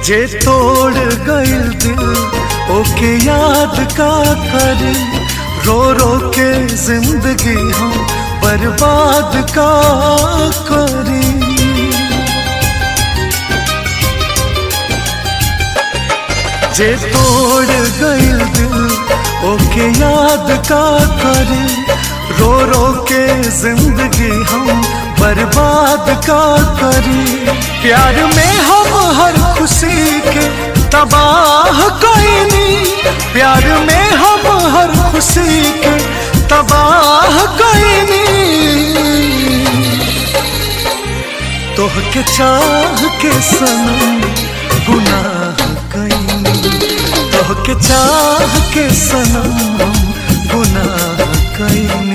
जे तोड़ गइल दिल ओके याद का करी रो रो के जिंदगी हम बर्बाद का करी जे तोड़ गइल दिल ओके याद का करी रो रो के जिंदगी हम बर्बाद का करी प्यार में हम हर खुशी के तबाह कईनी प्यार में हम हर खुशी के तबाह कईनी तोह के चाह के सनम गुनाह कईनी तोह के चाह के सनम हम गुनाह कईनी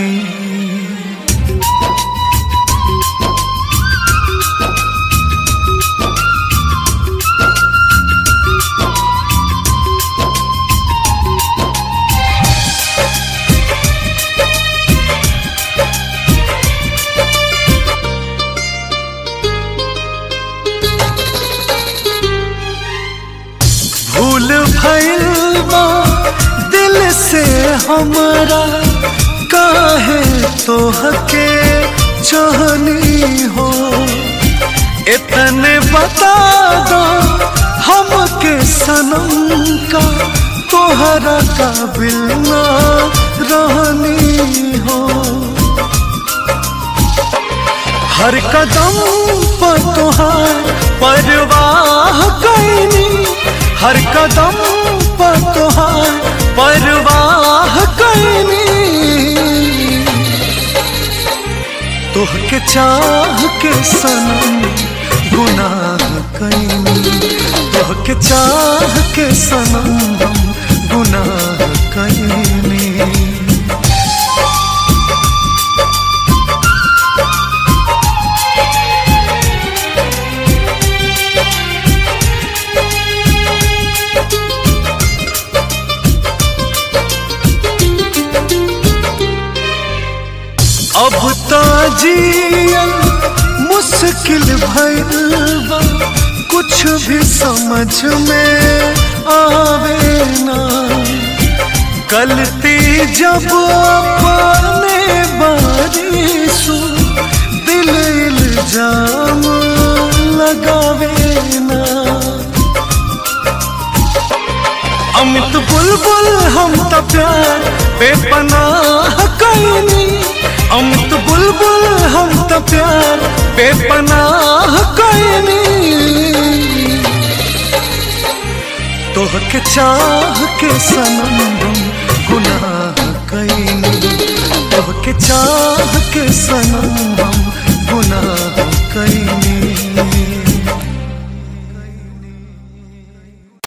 भूल भइल बा दिल से हमरा काहे तोहके चाहनी हो इतने बता दो हमके सनम का तोहरा काबिल ना रहनी हो हर कदम पर तुहार परवाह कैनी हर कदम पर तुहार परवाह कैनी तोह के चाह के सनम गुनाह कैनी तोह के चाह के सनम हम गुनाह कैनी अब तो जियन मुश्किल भइल बा कुछ भी समझ में आवे ना गलती जब अपने बारिशु दिल इल्जाम लगावे ना अमित बुलबुल हम तो प्यार बेपनाह कैनी अमित बुलबुल हम तो प्यार बेपनाह कैनी तोह के चाह के सनम हम गुनाह कैनी तोह के चाह के सनम हम गुनाह कैनी